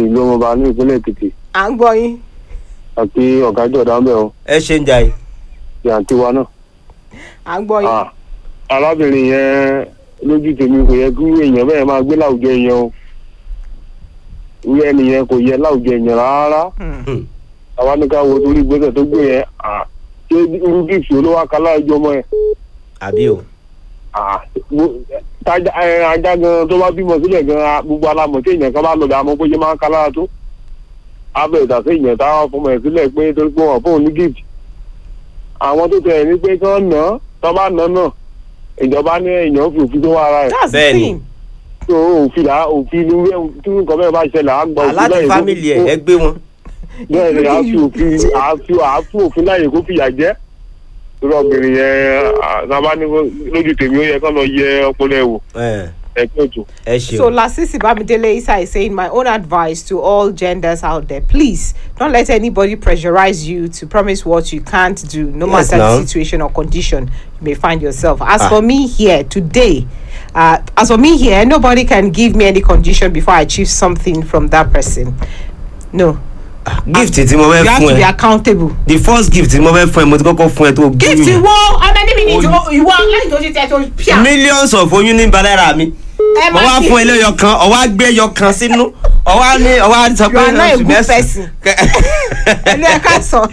ìlú ọmọọba ní ìpínlẹ̀ èkìtì à ń gbọ́ yín àti ọ̀gá jọ̀dá ń bẹ̀ ọ́ ẹ ṣe ń jà yìí. ti àǹtí wa náà. à ń gbọ́ yín. Ah, arábìnrin yẹn lójú tèmi kò yẹ kí èèyàn bẹ́ẹ̀ máa gbé láwùjọ èèyàn o irú ẹnìyẹn kò yẹ láwùjọ èèyàn rárá Hmm. àwa ní ká wo torí ìgbésẹ̀ tó gbé yẹn ah, ṣé irú gíìsì olówó akálá ẹjọ́ ọmọ yẹn àbí o. Ah, mo- tájà- ẹ, ajá gan tó bá bímọ sílẹ̀ gan ah, gbogbo alamọ̀ tí èèyàn kan bá lọ bẹ̀ àmọ́ bó ṣe máa ń kálára tó abẹ́ ìdásẹ́ èèyàn táwọn fọmọ ẹ̀ sílẹ̀ pé torí pé wọ́n fóun ní gift àwọn tó tẹ̀ ní pé kí wọ́n nà án tó bá nà án náà ìjọba ní èèyàn fi òfin tó wá ara ẹ̀ that's the Bẹ́ẹ̀ni. thing. tó òfin là òfin ní wíwẹ́ tí nǹkan bẹ́ẹ̀ bá ṣẹlẹ̀ á gba òfin aláti láyè kó- fámìlì ẹ ẹ gbé wọn. bẹ́ẹ̀ ni àá fi òfin àá fi àá fún òfin láyè kó fìyà jẹ́ torí ọ̀gbìnrin yẹn sábà ní kó- lójú tèmi ó yẹ kó lọ yẹ ọpọlọ ẹ̀ wò ẹ ẹ̀kọ́ ètò. ẹ ṣe So o. Lasisi Bamidele Isa is saying my own advice to all genders out there, please don't let anybody pressurize you to promise what you can't do, no Yes, matter now. the situation or condition you may find yourself. As Ah. for me here today, uh, as for me here, nobody can give me any condition before I achieve something from that person. No, gift tí mo fẹ́ you have to fún be ẹ accountable. the first gift tí mo fẹ́ fún ẹ mo ti kọ́kọ́ fún ẹ tó gbóyún Gift yẹn. wo how many minutes Oy- you want lẹ́yìn tó ṣe tẹ́ tó pia. millions of oyún ní balẹ̀ra mi. Ẹ mo má wá ṣe- fún ẹ lẹ́yọ kan ọwọ́ á gbé ẹyọ kan sínú ọwọ́ á ní ọwọ́ á sọ You are pé not a oṣù good mẹ́sàn-án. person. Ẹnu ẹ ká sọ.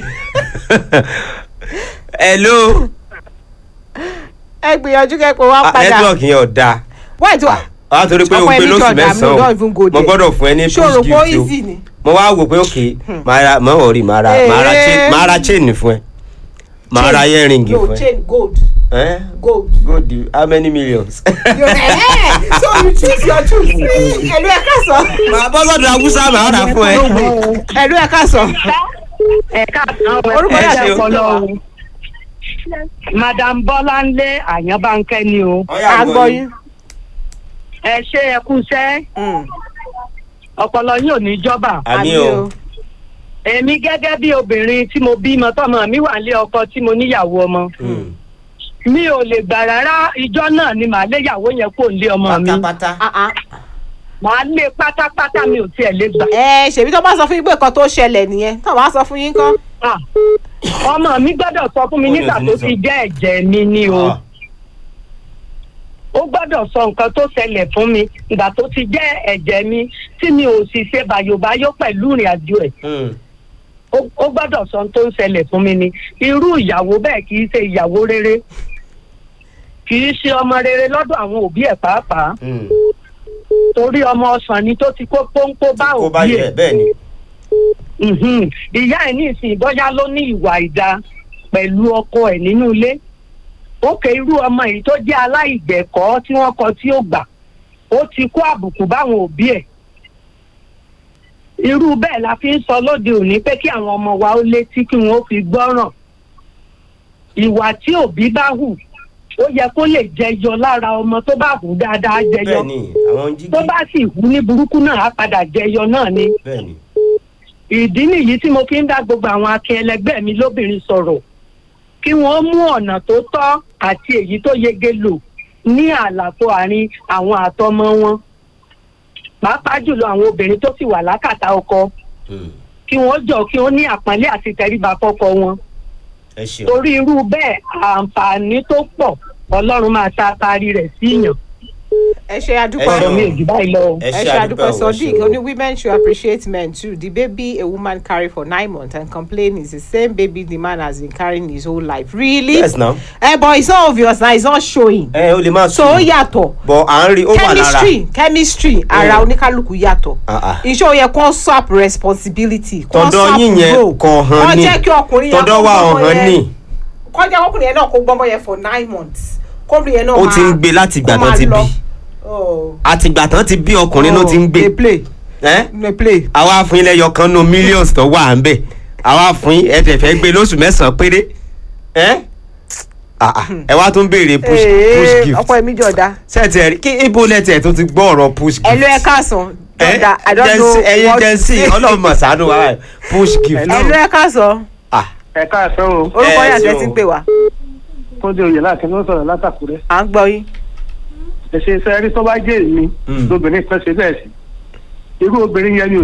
hello Ẹ gbìyànjú kẹ́kọ̀ọ́ wá Ah, padà. network yẹn ò dáa. Why do I? wá torí pé o Ọkọ gbé ẹni lóṣù jọ̀dá mi, mẹ́sàn-án don't even go mo there. gbọ́dọ̀ fún ẹ ní ṣòro push kó gift easy o ni. mo wá wò pé ok máa ra máa wọ̀ rí máa ra máa ra chain Eh. máa ra chain fún ẹ máa ra earring no fún ẹ. chain gold Eh? gold. Good deal. how many millions. you eh so you choose your choose. ẹlú ẹ ká sọ. màá bọ́ sọ́dọ̀ awúsá màá rà fún ẹ. ẹlú ẹ ká sọ. ẹ̀ka àwọn Orúkọ yà ẹ̀jẹ̀ sí o. ọpọlọ o. madam bọ́láńlé àyànbánkẹ́ ni o. à ń gbọ́ yín. ẹ ṣe ẹ kúṣẹ́ Mm. ọpọlọ yín ò ní jọba. àmì o èmi gẹ́gẹ́ bí obìnrin tí mo bímọ tọmọ mi wà lé ọkọ tí mo níyàwó ọmọ. Hmm. mi ò lè gbà rárá ìjọ náà ni màá léyàwó yẹn kó lé ọmọ mi. pátápátá. Ah, ah. màá lé pátápátá mi ò tiẹ̀ lè gbà. ẹ ṣèbí tó bá sọ fún yín pé nǹkan tó ṣẹlẹ̀ nìyẹn tó bá sọ fún yín kọ́. Ah, ọmọ mi gbọ́dọ̀ sọ fún mi Ó ní nígbà òsì tó ní sọ. ti jẹ́ ẹ̀jẹ̀ mi ni o. Ah. ó gbọ́dọ̀ sọ nǹkan tó ṣẹlẹ̀ fún mi ìgbà tó ti jẹ́ ẹ̀jẹ̀ mi tí mi ò sì ṣe bàyòbáyò pẹ̀lú ìrìn àjò ẹ̀ Hmm. ó- ó gbọ́dọ̀ sọ ohun tó ń ṣẹlẹ̀ fún mi ni irú ìyàwó bẹ́ẹ̀ kì í ṣe ìyàwó rere kì í ṣe ọmọ rere lọ́dọ̀ àwọn òbí ẹ̀ pàápàá Hmm. torí ọmọ ọsàn ni tó ti kó pọ́npọ́ bá kó bá òbí yẹ ẹ̀ bẹ́ẹ̀ ni. Mhm. ìyá ẹ̀ ní ìsìn bọ́yá ló ní ìwà ìdá pẹ̀lú ọkọ ẹ̀ nínú ilé ó ké irú ọmọ yìí tó jẹ́ aláìgbẹ̀kọ́ tí wọ́n kọ tí ó gbà ó ti kó àbùkù báwọn òbí ẹ̀ irú bẹ́ẹ̀ la fi ń sọ lóde òní pé kí àwọn ọmọ wa ó létí kí wọ́n ó fi gbọ́ràn ìwà tí òbí bá hù ó yẹ kó lè jẹyọ lára ọmọ tó bá hù dáadáa jẹyọ bẹ́ẹ̀ ni àwọn jígí. tó bá sì hù ní burúkú náà á padà jẹyọ náà ni bẹ́ẹ̀ ni. ìdí nìyí tí mo fi ń dá gbogbo àwọn akin ẹlẹgbẹ́ mi lóbìnrin sọ̀rọ̀ kí wọ́n mú ọ̀nà tó tọ́ àti èyí tó yege lò ní àlàfo àárín àwọn àtọmọ wọn pàápàá jùlọ àwọn obìnrin tó sì wà lákàtà ọkọ Hmm. kí wọ́n jọ kí wọ́n ní àpọ́nlé àti tẹríba fọ́kọ wọn ẹ ṣeun. torí irú bẹ́ẹ̀ àǹfààní tó pọ̀ ọlọ́run máa ta parí rẹ̀ síyàn ẹ ṣe Ẹ àdúpẹ́. ṣeun. ọ̀rọ̀ mi ò jù báyìí lọ. ẹ ẹ ṣe ṣe àdúpẹ́ àdúpẹ́ o, ẹ sodiq ṣeun. only women should appreciate men too the baby a woman carry for nine months and complain is the same baby the man has been carrying his whole life really. yes now. ẹ but it's not obvious na it's not showing. ẹ o lè máa so ó yàtọ̀ bọ̀ à ń rí ó wà lára. chemistry chemistry ara oníkálukú yàtọ̀ Ah, ah. iṣẹ́ ó yẹ kó swap responsibility kó tọ̀dọ̀ swap yín yẹn role kò hàn ní kó jẹ́ kí ọkùnrin yẹn tọ̀dọ̀ kó wa gbọ́mọ ọ̀hán yẹn- ní kó jẹ́ kí ọkùnrin yẹn náà kó gbọ́mọ yẹn for nine months kóbìnrin yẹn náà ó máa ti ń gbé láti ìgbà kó tán máa ti lọ. bí Oh. àtìgbà tán ti bí ọkùnrin ló ti ń gbé dey play ẹ́ dey play. àwa fún ilé yọkan nù millions tó wà ń bẹ̀ àwa fún yín ẹ tẹ̀ fẹ́ gbé lóṣù mẹ́sàn-án péré ẹ́ Ah, ah, ẹ wá tún béèrè push push Ee, gift ọkọ mi jọ̀dá sẹ́ẹ̀tì ẹ̀rí kí ibo lẹ́tì ẹ̀ tó ti gbọ́ ọ̀rọ̀ push gift. ẹ̀lú ẹ̀ káàsán jọ̀dá i don't Gen know Z, ẹ̀yin what Gen to Z say. ọlọ́run mọ̀ sànú wa báyìí. push gift. ẹ̀lú ẹ̀ káàsán Ah, ẹ káàsán o orúkọ Eh, yàtọ̀ so- ti ń pè wá kóde oyè láti ló sọ̀rọ̀ látàkùrẹ́ à ń gbọ́ yín. ẹ ṣe iṣẹ́ rí tó bá jẹ́ èmi Mm. lóbìnrin kan ṣe bẹ́ẹ̀ sí irú obìnrin yẹn ni ò